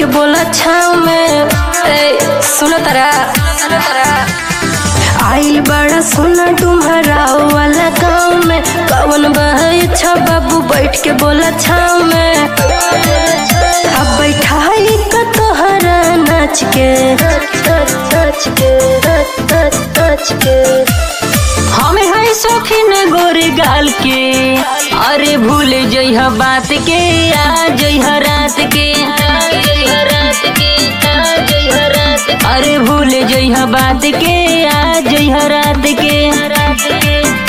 के बोला छाव में ए सुनो तारा सुनो तारा आइल बड़ा सोना तुम्हारा वाला गाँव में कवन बहे अच्छा बाबू बैठ के बोला छाव में अब बैठाई का तोहरा नाच के नाच के नाच के हमें है शौकीन गोरे गाल के अरे भूल जइह बात के आ जइह रात के आ जइह रात के आ जइह रात के। अरे भूल जइह बात के आ जइह रात के रात के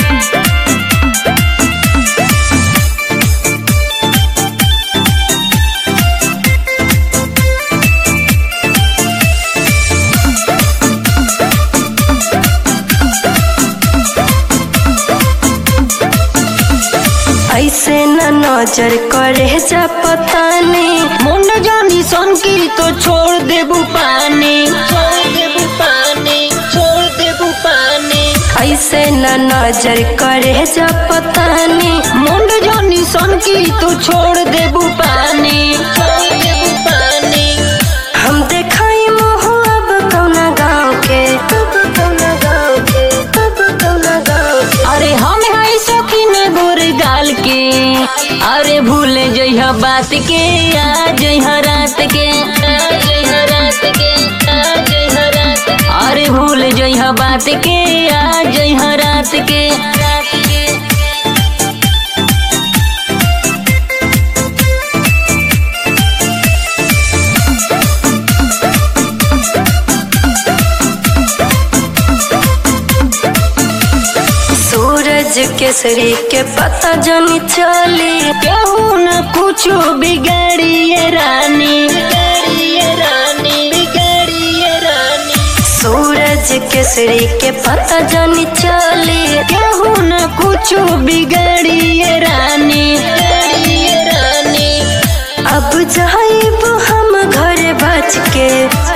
ऐसे न नजर करे जा पता नहीं मुंड जानी सन की तो छोड़ देबू पानी छोड़ देबू पानी छोड़ देबू पानी ऐसे न नजर करे जा पता नहीं मुंड जानी सन की तो छोड़ देबू पानी छोड़ देबू पानी हम देखाई मोह अब कौना गाँव के अब कौना गाँव के अब कौना गाँव के अरे हम है शौकीन गोर गाल के अरे भूल जइह बात के आ जइह रात के आ जइह रात के आ जइह रात के। अरे भूल जइह बात के आ जइह रात के रात के सूरज केसरी के पता जनी चली केहू न कुछो बिगाड़िए रानी बिगाड़िए रानी बिगाड़िए रानी सूरज केसरी के पता जनी चली केहू न कुछो बिगाड़िए रानी बिगाड़िए रानी अब जाइब हम घर बच के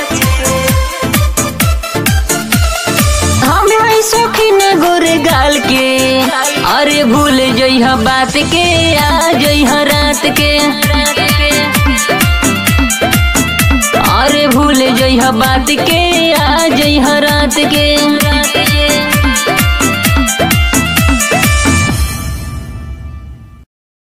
हम है शौकीन गोरे गाल के अरे भूल जइह बात के आ जइह रात के अरे भूल जइह बात के आ